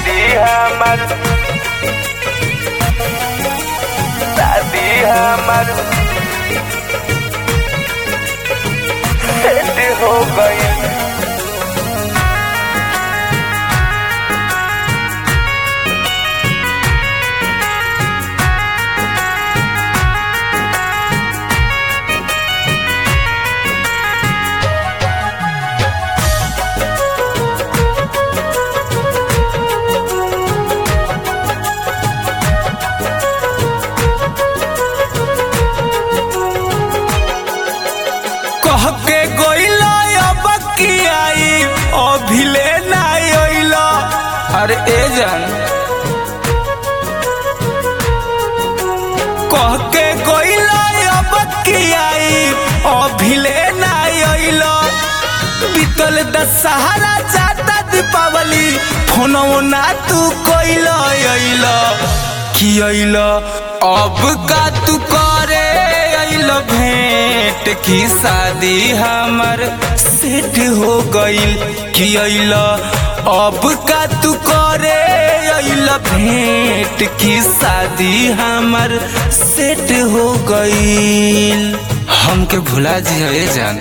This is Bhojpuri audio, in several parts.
शादी हमर शादी हमर सेट हो गई कह के गोइलो अब की आई अभिले ना अइलो अरे ए जान कह के गोइलो अब की आई अभिले ना अइलो बीतल दशहरा जाता दीपावली फोनो ना तू कोइलो अइलो की अइलो अब का तू करे अइलो भेंट की शादी हमर सेट हो गइल कि अइलो अब का तू करे अइलो भेंट की शादी हमर सेट हो गइल हमके भुला जी जान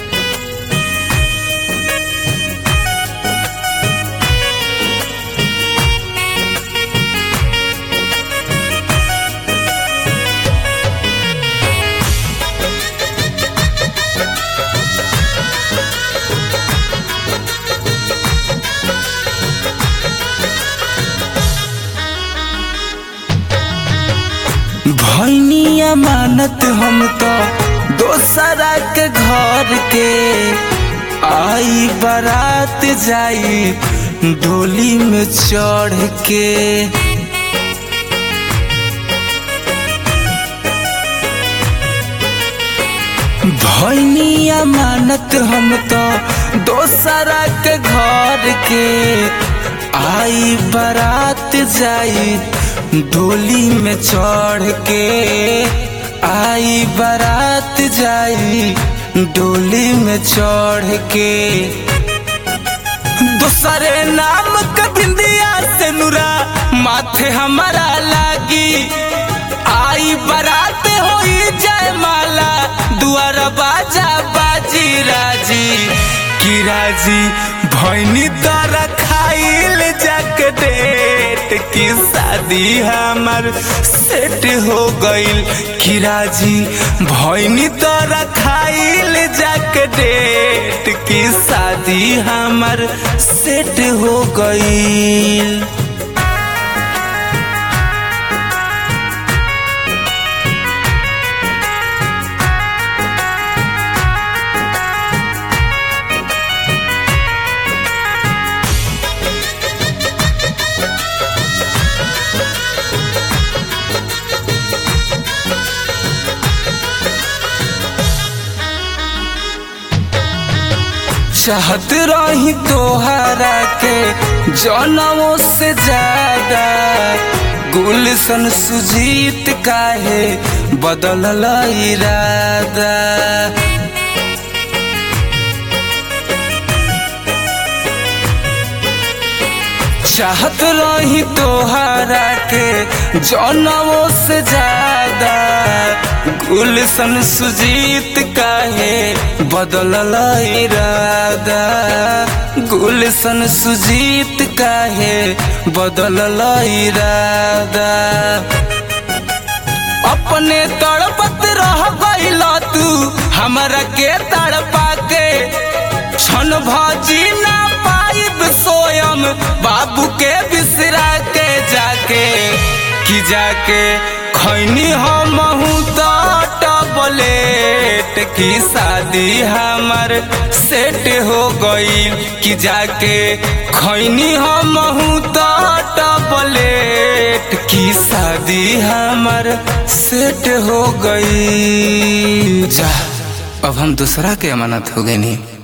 भैनी अमानत हम तो दोसरा के घर के आई बारात जाई डोली में चढ़ के भैनी अमानत हम तो दोसरा के घर के आई बारात जाई डोली में चढ़ के आई बारात जाई डोली में चढ़ के दूसरे नाम के बिंदिया से नुरा माथे हमारा लागी आई बारात होई जय माला दुआर बाजा बाजी राजी की राजी भैनी तारा खाइल जाक डेट की शादी हमर सेट हो गइल की राजी भैनी तारा खाइल जाक डेट की शादी हमर सेट हो गइल चाहत रही तोहरा के जनमों से ज्यादा गुलशन सुजीत काहे बदलल इरादा चाहत रही तोहरा के जनमों से ज्यादा गुलशन सुजीत काहे बदलल इरादा गुलशन सुजीत काहे बदलल इरादा अपने तड़पत रह गइल तू हमरा के तड़पा के क्षण भजी ना पाइब सोयम बाबू के बिसरा के जाके कि जाके खैनी हम तो टबलेट की शादी हमर सेट हो गई कि जाके खैनी हम तो टबलेट की शादी हमर सेट हो गई जा अब हम दूसरा के अमानत हो गए नहीं